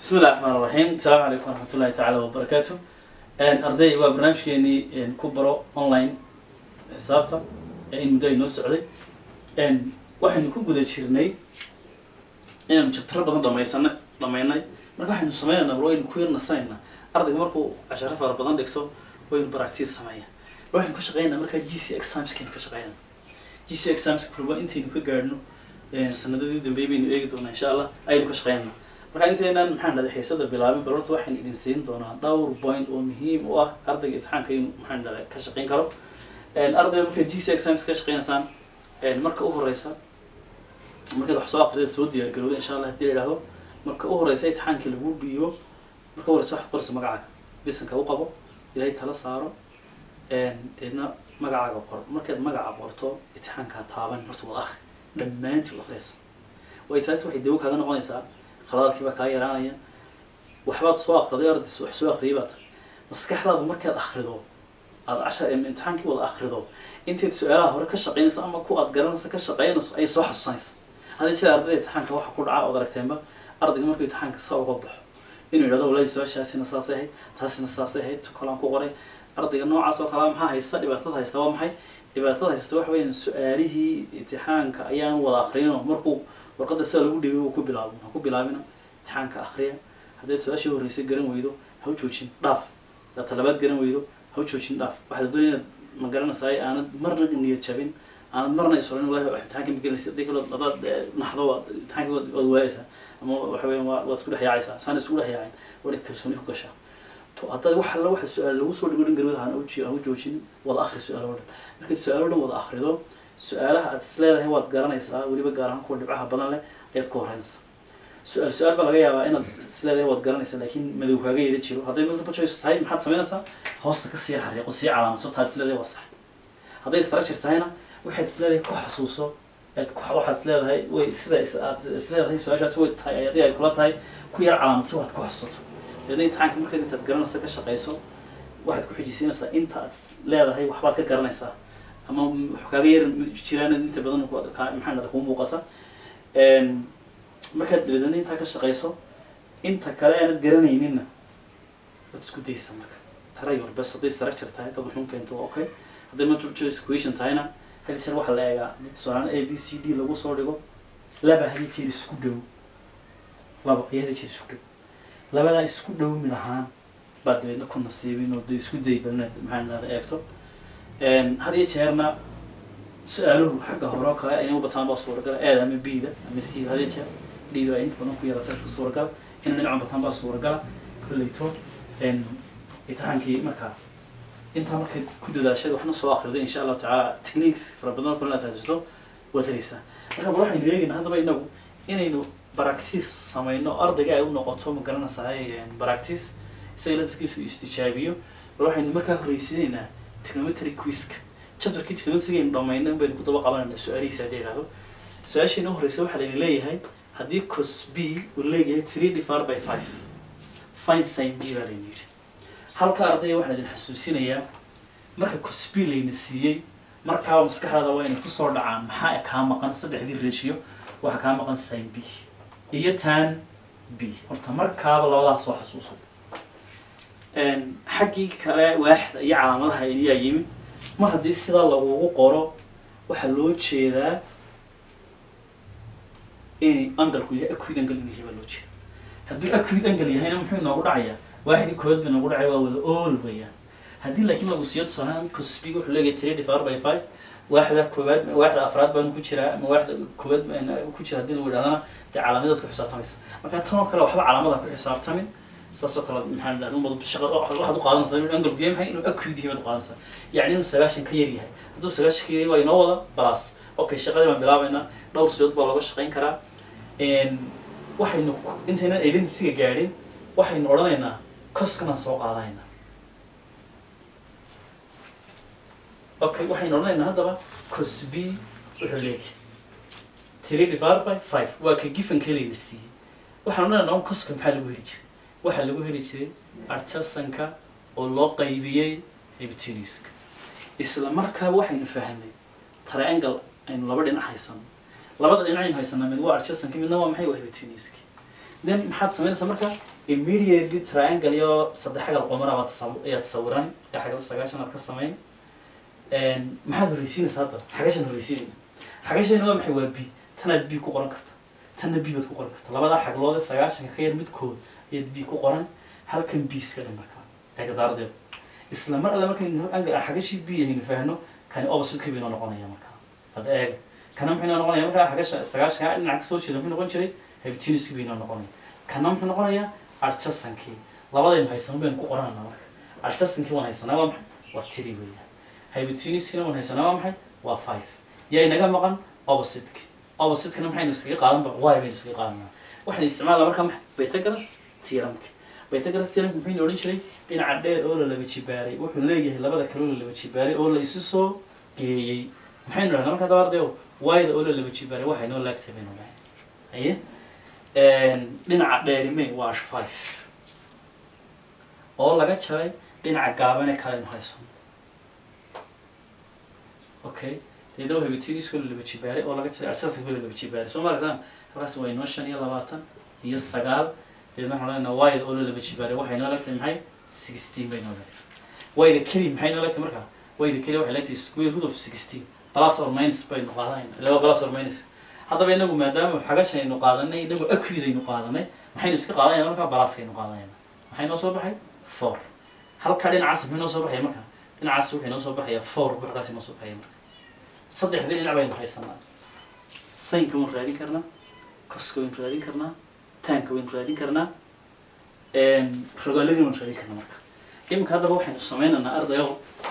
bismi illahi raxmaan raxiim asalaamu calaykum waraxmat ullahi tacaala wabarakaatu arday waa barnaamijkeenii ku baro online xisaabta in muddo ay noo socday waxaynu ku guda jirnay inaynu jabtaro badan dhamaysana dhamaynay marka waxaynu sameynaynaa bal waynu ku yarnasanaynaa ardayga markuu casharo fara badan dhigto waynu baractiis sameeya waxaynu ka shaqeynaa markaa g c examskaynu ka shaqeynaa g c examska kurba intaynu ka gaadhno sanadadii u dambeeyay baynu eegi doonaa insha allah ayaynu ka shaqeynaa marka intaynan maxaan dhahday xiisada bilaabin bal horta waxaynu idin siin doonaa dhowr point oo muhiim u ah ardayga imtixaanka inuu maxaan dhahday ka shaqeyn karo ardayga markaad g c exams ka shaqeynaysaan marka u horeysa markaad wax soo aqrisad soo diyaar garowda insha allah hadii la idhaahdo marka u horeysa imtixaankii lagu dhiibo marka u horeysa waxaad qoraysa magacaaga bisanka u qabo ilaahay tala saaro deedna magacaaga qor markaad magaca qorto imtixaankaa taaban horta wad akri dhammaantii wad akhriyaysa way taasi waxay dawo kaaga noqonaysaa khaladaadkii baa kaa yaraanaya waxbaad soo akriday ardays wax soo akriyay baa tahay maskaxdaadu markaad akrido aad cashar imtixaankii wada akrido intayd su-aalaha hore ka shaqeynaysa ama ku aad garanaysa ka shaqeynayso ayay soo xasuusanaysa haddii sida ardayda imtixaanka waxa ku dhaca ood aragteenba ardayga markuu imtixaanka saa uga baxo inuu yidhahdo wallahi su-aashaasina saasay ahayd taasina saasay ahayd tukalaan ku qoray ardayga noocaas oo kalea maxaa haysta dhibaatada haysta waa maxay dhibaatada haysta waxa weeyaan su-aalihii imtixaanka ayaan wada akriyino markuu warqadda sida lagu dhigay uu ku bilaabo ha ku bilaabina imtixaanka akriya haddaad su-aashii horreysay garan weydo ha u joojin dhaaf hadaad talabaad garan weydo ha u joojin dhaaf waxaa la doonaya inaad ma garanaysaay aanad marna niyad jabin aanad marna isorin wallahi wax imtixaanka ma gelinaysa haddii kale hadaad naxdo waad imtixaanka waad waad waayaysaa ama waxa weeyaan waa waad isku dhex yaacaysaa saan isku dhex yaacin waa inaad kalsooni ku gashaa to haddaad wax alla waxa su-aal lagu soo dhigo dhan garwada hana uji ha u joojin wada akhri su-aal oo dhan markaad su-aal oo dhan wada akhrido su-aalaha aad is leedahay waad garanaysaa weliba gaar ahaan kuwa dhibcaha badan leh ayaad ku horeynaysaa su-aal su-aal baa laga yaabaa inaad is leedahay waad garanaysaa laakiin madow kaaga yeeda jiro hadday multiple choice tahay maxaad samaynaysaa hoosta ka sii xariiqo sii calaamadso taad is leedahay waa sax hadday structure tahayna waxaad is leedahay ku xasuuso aad ku waxaad is leedahay way sida is aad is leedahay su-aashaasi way tahay haddii ay kula tahay ku yar calaamadso waxaad ku xasuusato deedna imtixaanka markaad intaad garanaysa ka shaqayso waxaad ku xijisiinaysaa inta aad leedahay waxbaad ka garanaysaa ama wax kaaga yar jiraan inta badan maxaa dhada kuu muuqata markaad dabeedna intaa ka shaqayso inta kale aanad garanayninna waad isku daysaa marka tara your best hadday structure tahay dad wuxuun keento waa okay hadday multiple choice equation tahayna hadi jeer waxaa la eegaa dad tusaalaan a b c d lagu soo dhigo laba hadi jeer isku dhow laba iyo hadi jeer isku dhow labadaa isku dhow mid ahaan baad dabeedna ku nasiibin oo de isku day balna maxaa dhahda eegto had iyo jeerna su-aaluhu xagga hore oo kale inay u bataan baa suuragala aad ama b-da ama c had iyo jeer d-da ay inta badan ku yarata iska suuragala inay dhinacan bataan baa suuragala kolleyto imtixaankii markaa intaa markay ku dadaashay waxna soo akriday insha allahu tacaala techniques fara badan oo kale inaad haysato waad helaysaa marka bal waxaynu eegaynaa haddaba inagu inaynu baractice samayno ardayga ay u noqoto ma garanaysahay baractice isaga laftarkiisu istijaabiyo bal waxaynu markaa horreysiinaynaa trigonometry quiska chapterkii trigonometry aynu dhamayna baynu ku daba qabanayna su-aalihiisa haddii idhahdo su-aasheena u horreysa waxaa layna leeyahay haddii cos b uu leeyahay three divided by five find sin b baa layna yidhi halka ardayga waxaan idin xasuusinayaa marka cos b layna siiyey markaaba maskaxdaada waa inay kusoo dhacaan maxaa kaa maqan saddexdii ratio waxaa kaa maqan sin b iyo tan b horta markaaba labadaas soo xasuuso xaggii kale waaxda iyo calaamadaha ayaa yimi mar haddii sidaa lagugu qoro waxaa loo jeedaa inay angalku yahay acud angle inuu yahay baa loo jeeda haddii acud angle yahayna muxuu inoogu dhacayaa waaxdii koowaad ba inoogu dhacaya waa wada all weeyaan haddii laakiin lagu siiyo tusaalahaan cosbiga wuxuu leeyahay three divided by five waaxda koowaad waaxda afraad baanu ku jiraa ama waaxda koowaad ku jira haddii lagu idhahdana dee calaamadaad ku xisaabtamaysa marka tan oo kale waxba calaamada ku xisaabtamin saas oo kale maxaa dhahda umad shaqa waxaad u qaadanaysaa inuu angalku yahay maxay inuu acud yahay baad u qaadanaysaa yacni inuu sagaashan ka yar yahay hadduu sagaashan ka yar yahay waa inoo wada balas okay shaqadii baan bilaabaynaa dhowr sidood baa looga shaqayn karaa waxaynu intaynan identityga gaadhin waxaynu odhanaynaa coskanaan soo qaadanaynaa okay waxaynu odhanaynaa haddaba cos b wuxuu leeyahay three divided by five waa ka given kelayna siiyey waxaan odhanaynaa un coska maxaa lagu heli jiray waxaa lagu heli jiray arjasanka oo loo qaybiyey hypotenuska isla markaaba waxaynu fahanay triangle aynu laba dhinac haysano labada dhinac aynu haysanaa mid waa arjasanka midna waa maxay waa hypotenuska then maxaad samaynaysaa marka immediately triangle iyo saddex xagal qomara baad tasaw- ayaad sawiran ee xagal sagaashan aad ka samayn Een, maxaad horreysiinaysaa hadda xagashan horreysiinayna xagashayna waa maxay waa b tanaad b ku qoran karta tanna b baad ku qoran karta labadaa xaglood ee sagaashanka ka yar midkood ayaad b ku qoran halkan b iska dhin markaa eegadaardeed isla mar alle markaynu angle xagashii b aynu faahno kani opposite bay noo noqonaya markaa hadda eega kana muxuu noo noqonaya markaa xagasha sagaashanka dhinaca kasoo jeeda muxuu noqon jiray habitinisku bay noo noqonaya kana muxuu noqonayaa arjasankii labadaynu haysano baynu ku qoranana marka arjasankii waan haysanaa waa maxay waa tiri weeyaan habitiniskina waan haysanaa waa maxay waa five yaa inaga maqan oppositeki oppositekana maxaynu iskaga qaadanba y baynu iskaga qaadanaa waxaynu isticmaalaa markaa maxay Pythagoras theoremka Pythagoras theoremka muxuu odhan jiray dhinaca dheer oo la laba jibaaray wuxuu leeyahay labada kale oo la laba jibaaray oo la isu soo geeyey maxaynu dhahnaa markaa dabaardeyo y-da oo la laba jibaaray waxay noo laagtahay baynu dhahay aye dhinaca dheerime waa five oo laga jaray dhinaca gaabane kalenu haysano okay deedna waa habitiiniskoo la laba jibaaray oo laga jaray asasanka la laba jibaaray soo maaragtaan halkaas waa inoo shan iyo labaatan iyo sagaal deedna waxaan leenahay wayda oo la laba jibaaray waxay noo leegtahay maxay sixteen bay noo leegtahay wayda keli maxay noo leegtahay markaa wayda keli waxay leegtahay square root of sixteen plus or minus baynu qaadanayna laba plus or minus haddaba inagu maadaama xagashan aynu qaadanay inagu acud aynu qaadanay maxaynu iska qaadanayna markaa balaskaynu qaadanayna maxay noo soo baxay four halkaa dhinacaas muxuu noo soo baxaya markaa dhinacaas wuxuu noo soo baxaya four buuxdaas noo soo baxaya marka saddexdii dhinac baynu haysanaa saynka waynu raadin karnaa koska waynu raadin karnaa taanka waynu raadin karnaa rogaaladii waynu raadin karnaa marka iminka haddaba waxaynu sameynaynaa ardayo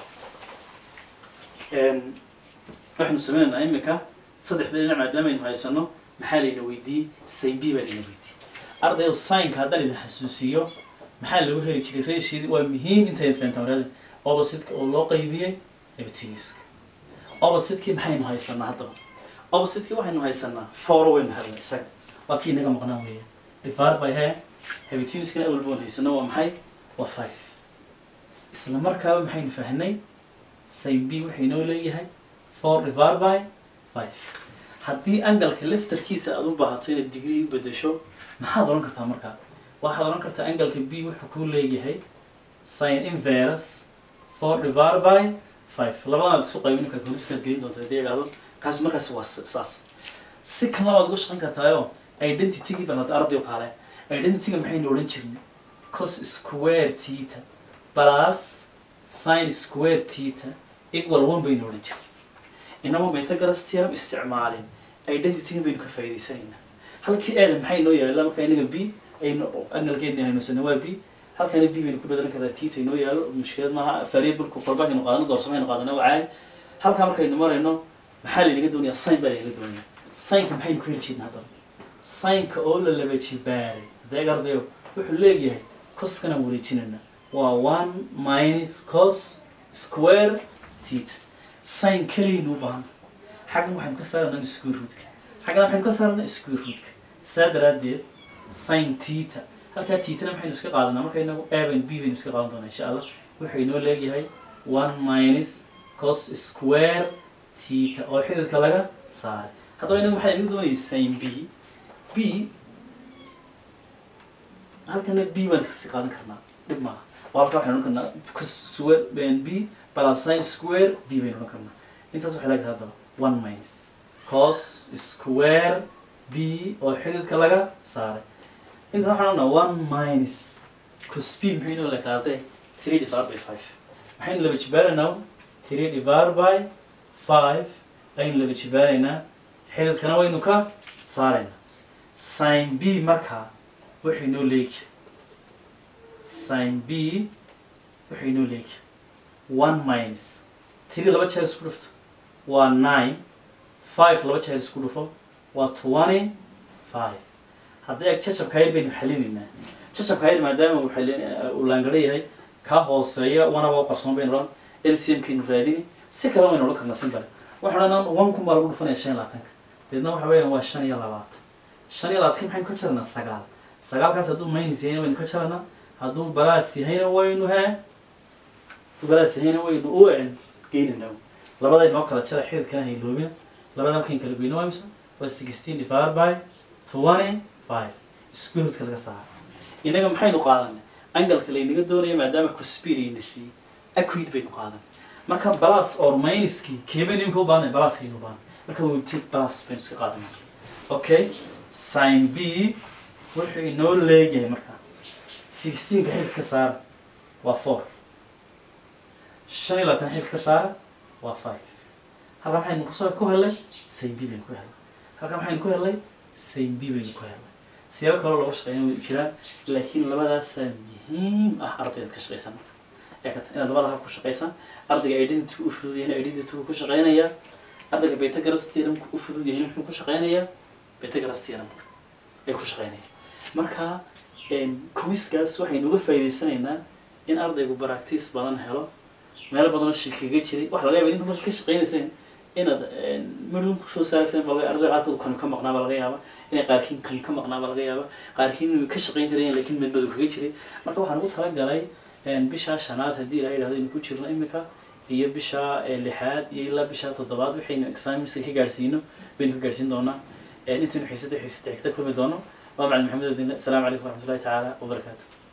waxaynu sameynaynaa iminka saddexdii dhinac maadaama aynu haysano maxaa layna weydiiyey sayn b baa layna weydiiyey ardayo saynka haddaan idin xasuusiyo maxaa lagu heli jiray reeshiidi waa muhiim intayd fahanta marada oppositeka oo loo qaybiyey habitiiniska oppositekii maxaynu haysanaa haddaba oppositekii waxaynu haysanaa four waynu helnay isaga waa kii inaga maqnaa weeya divided by he habitiiniskana awalba waan haysano waa maxay waa five isla markaaba maxaynu fahnay sin b waxay noo leeyahay four divided by five haddii angalka laftarkiisa aad u baahato inaad degree u bedesho maxaad oran kartaa markaa waxaad oran kartaa angalka b wuxuu kuu leeyahay sin inverse four divided by five labadanaad isku qaybin calculatorkaad gelin doonta haddii idhaahdo kaas markaas waa s- saas si kan labaad uga shaqan kartaayo identity-gii bal hadda ardayo kale identity-ga maxaynu odhan jirnay cos square theta plus sin square theta equal one baynu odhan jirnay inama Pythagoras theorem isticmaalin identity-ga baynu ka faa'iidaysanaynaa halkii eeda maxay noo yaalla marka inaga b aynu angalkeena haynosana waa b halkana b baynu ku bedelan karaa tita inoo yaallo mushkilad maaha variableku kolba aynu qaadano doorsamaynu qaadana waa caadi halkaa markaynu marayno maxaa laynaga doonayaa sign baa laynaga doonayaa signka maxaynu ku heli jirna haddaba signka oo la laba jibaaray adeeg ardayo wuxuu leeyahay coskana wareejinayna waa one minus cos square theta sign keliyaynu u baahan xaggan waxaynu ka saarana square rootka xaggana waxaynu ka saarana square rootka saa daraaddeed sin theta halkaa tiitana maxaynu iska qaadanaa marka inagu a baynu b baynu iska qaadan doonaa insha allah wuxuu inoo leeyahay one minus cos square theta oo xididka laga saaray haddaba inagu maxaa inaga doonayay sin b b halkana b baan iska qaadan karnaa dhib maaha oo halkaa waxaynu odhan karnaa cos square b plus sin square b baynu odhan karnaa intaas waxay leedahay haddaba one minus cos square b oo xididka laga saaray inta waxaan odhanaa one minus cos b maxay inoo leekaatay three divided by five maxaynu laba jibaaraynaa three divided by five ayaynu laba jibaaraynaa xididkana waynu ka saaraynaa sin b markaa wuxuu inoo leegi sin b wuxuu inoo leegi one minus three laba jeer isku dhufto waa nine five laba jeer isku dhufo waa twenty five haddii ag jacabka yar baynu xalinaynaa jacabka yar maadaama uu xalin uu laangaro yahay kaa hooseeya wanaba u qarsoon baynu odhan lcm kaynu raadini si kale waynu odhan karnaa simbale waxaan odhanaa one kun baa lagu dhufanaya shan iyo labaatanka deedna waxa weeyaan waa shan iyo labaatan shan iyo labaatanka maxaynu ka jaranaa sagaal sagaalkaas hadduu minus yahayna waynu ka jaranaa hadduu balaas yahayna waynu he hadduu balaas yahayna waynu u en geynanaa labaday noo kala jara xididkana hayloobina labada markayn kala goyno waa imisa waa sixteen divided by twenty five square root-ka laga saaro inaga maxaynu qaadanay angalka laynaga doonaya maadaama cospirayna siiyey acrid baynu qaadan marka plus or minuskii keebay nimka u baahnay pluskaynu u baahnay marka we will take plus baynu iska qaadanaa okay sin b wuxuu inoo leeyahay marka sixteenka xilka ka saara waa four shan iyo labaatan xilka ka saara waa five halkan maxaynu kusoo ku helay sin b baynu ku helay halkan maxaynu ku helay sin b baynu ku helay siyaabo kaloo looga shaqeyn way jiraan laakiin labadaasaa muhiim ah ardaydaad ka shaqaysan marka ee kata inaad labada hab ku shaqaysaan ardayga identity u fudud yahay identity ku shaqeynayaa ardayga betagraph theorem u fudud yahay muxuu ku shaqeynayaa betagraph theorem ay ku shaqeynayaan marka quiskaas waxaynu uga faa'iidaysanaynaa in ardaygu practice badan helo meelo badanoo shirkiga jiray waxa laga yaba idinku marka ka shaqeynayseen inaad midun kusoo saarayseen baa laga arday qaarkood kan ka maqnaa baa laga yaaba inay qaarkiin kan ka maqnaa baa laga yaaba qaarkiin inay ka shaqeyn karayeen laakiin madmadu kaga jiray marka waxaan ugu talagalay bishaa shanaad haddii ilaha yidhahdo aynu ku jirno imika iyo bisha lixaad iyo ilaa bisha toddobaad waxaynu examinska ka gaarsiino baynu ka gaarsiin doonaa intaynu xiisada xiisada xigta kulmi doono waa macalin maxamed odin asalaamu calaykum waraxmatullahi tacaala wabarakaatu